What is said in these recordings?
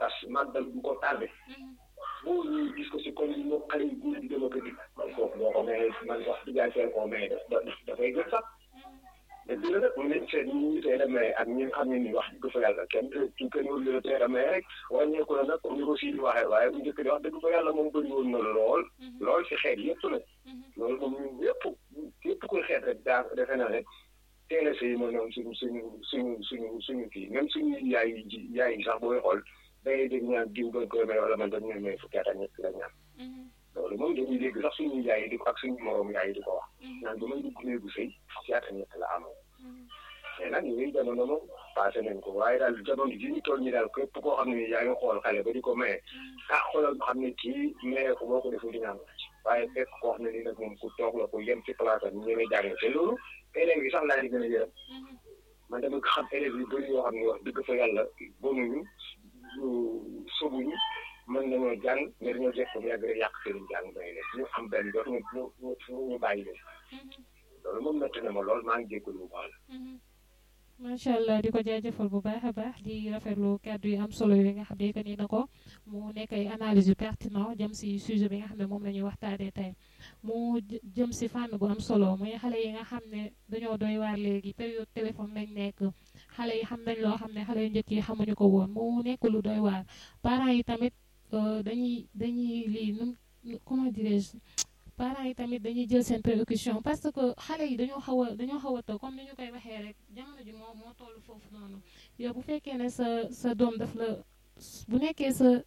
tas màggal bu ko tardé boo ñuy gis ko si kon yi moo xale yu góor di dem ak a dikk man foofu boo ko mayee man wax di jaay feel koo maye daf dafay gën sax dëgg la nag mu ne seet ñi ñu teel a maye ak ñi nga xam ne ni wax dëgg fa yàlla kenn ci kenn wër la teel a maye rek wàññeeku la nag comme ni ko sii di waxee waaye bu njëkk di wax dëgg fa yàlla moom bëri woon na lool lool si xeet yëpp nag loolu moom ñun yëpp yëpp kuy xeet rek daa defe naa ne teel a sëy moo noonu suñu suñu suñu suñu suñu kii même suñu yaay yi ji yaay yi sax booy xool da ngay dégg ñaan diw doon koy may wala man dañ ñooy may fukki at ak ñett la ñaan loolu moom dañuy dégg sax suñu yaay yi di ko ak suñu morom yaay yi di ko wax naan ba may dugg néegu sëy fukki at ak ñett la amoon mais nag yooyu jamono moom passé nañ ko waaye daal jamono ji ñu toll ñi daal képp koo xam ne yaa ngi xool xale ba di ko maye ah xoolal ba xam ne kii maye ko boo ko defee di ñaan waaye fekk koo xam ne nii nag moom ku toog la ku yem ci place am ñemee jàng te loolu élèves yi sax laa di gën a yërëm man dama xam élèves yu bëri yoo xam ne wax dëgg fa yàlla bonuñu sobuñu mën nañoo jàng mais dañoo jekk bu yàgg rek yàq seen jàng bay leen ñu am benn jot ñu ñu ñu bàyyi leen loolu moom métti na ma lool maa ngi jégalu bu baax macha allah di ko jaajëfal bu baax a baax di rafetlu kàddu yu am solo yi nga xam ne que ni na ko mu nekk ay analyse yu pertinent jëm si sujet bi nga xam ne moom la ñuy waxtaanee tey mu jëm si fànn bu am solo muy xale yi nga xam ne dañoo doy waar léegi période téléphone lañ nekk xale yi xam nañ loo xam ne xale yu njëkk yi xamuñu ko woon mu nekk lu doy waar parents yi tamit dañuy dañuy lii nu comment dirais-je parents yi tamit dañuy jël seen précaution parce que xale yi dañoo xaw a dañoo xaw a taw comme ni ñu koy waxee rek jamono ji moo moo toll foofu noonu yow bu fekkee ne sa sa doom daf la bu nekkee sa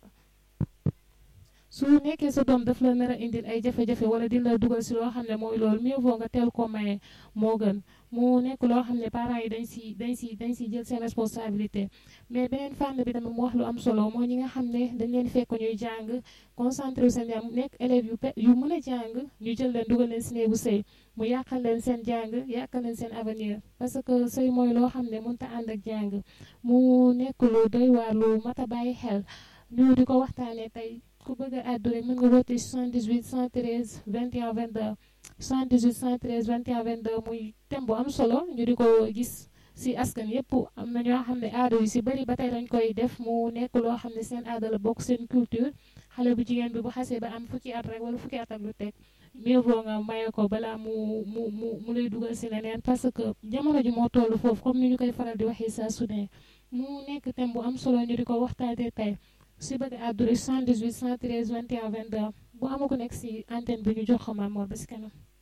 su nekkee sa doom daf la nar a indil ay jafe-jafe wala di la dugal si loo xam ne mooy loolu mieux vaut nga teel ko maye moo gën mu nekk loo xam ne parents yi dañ si dañ si dañ si jël seen responsabilité mais beneen fànn bi tamit mu wax lu am solo moo ñi nga xam ne dañ leen fekk ñuy jàng concentré seen jàng nekk élèves yu yu mën a jàng ñu jël leen dugal leen si néegu sëy mu yàqal leen seen jàng yàqal leen seen avenir parce que sëy mooy loo xam ne mënta ànd ak jàng mu nekk lu doy waar lu mat a bàyyi xel ñu di ko waxtaanee tey ku bëgg a àddu rek mën nga woote 78 113 21 22 78 113 21 22 muy thème bu am solo ñu di ko gis si askan yëpp am na ñoo xam ne aada yu si bëri ba tey dañ koy def mu nekk loo xam ne seen aada la bokk seen culture xale bu jigéen bi bu xasee ba am fukki at rek wala fukki at ak lu teg mieux vaut nga maye ko balaa mu mu mu mu lay dugal si leneen parce que jamono ji moo toll foofu comme ni ñu koy faral di waxee saa su ne mu nekk thème bu am solo ñu di ko waxtaanee tey. si bëgg àddu rek 78 113 21 22 bu amagu nekk si antenne bi ñu jox ko Maam Mor ba si kanam